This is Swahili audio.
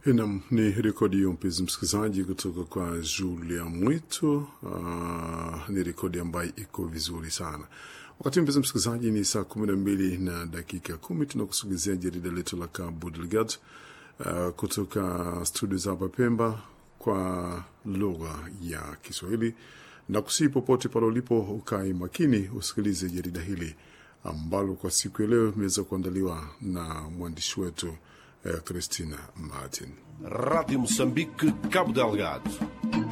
Nam ni rekodi hiyo, mpenzi msikilizaji, kutoka kwa Julia Mwito. Uh, ni rekodi ambayo iko vizuri sana. Wakati mpenzi msikilizaji, ni saa kumi na mbili na dakika kumi tunakusogezea jarida letu la Cabo Delgado uh, kutoka studio za hapa Pemba kwa lugha ya Kiswahili na kusii popote pale ulipo, ukai makini usikilize jarida hili ambalo kwa siku ya leo imeweza kuandaliwa na mwandishi wetu eh, Christina Martin. Rádio Moçambique, Cabo Delgado.